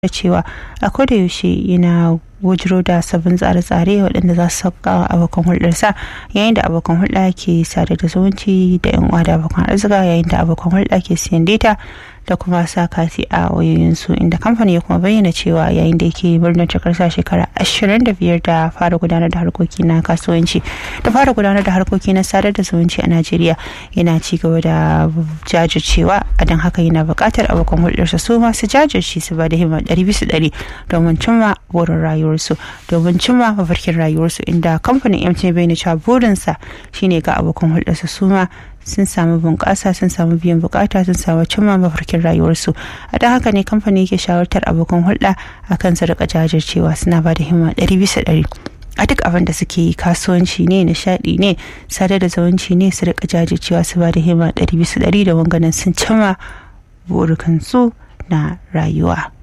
da cewa a koda yaushe yana wujiro da sabbin tsare-tsare waɗanda za su sauka abokan hulɗarsa yayin da abokan hulɗa ke sadar da zumunci da yan uwa da abokan arzika yayin da abokan hulɗa ke siyan data da kuma sa kati a wayoyinsu inda kamfani ya kuma bayyana cewa yayin da yake birnin cikarsa shekara 25 da fara gudanar da harkoki na kasuwanci da fara gudanar da harkoki na sadar da zumunci a najeriya yana ci gaba da jajircewa a don haka yana buƙatar abokan hulɗarsa su masu jajirce su ba da himma ɗari bisa ɗari domin cimma burin rayuwarsu domin cimma mafarkin rayuwarsu inda kamfanin mtn bayyana cewa burinsa shine ga abokan hulɗarsa su ma sun samu bunƙasa sun samu biyan bukata sun samu cimma mafarkin rayuwarsu a don haka ne kamfani yake shawartar abokan hulɗa a kan su rika jajircewa suna ba da himma ɗari bisa ɗari a duk abin da suke yi kasuwanci ne nishaɗi ne sadar da zumunci ne su rika jajircewa su ba da himma ɗari bisa ɗari da wanganan sun cimma burukansu na rayuwa.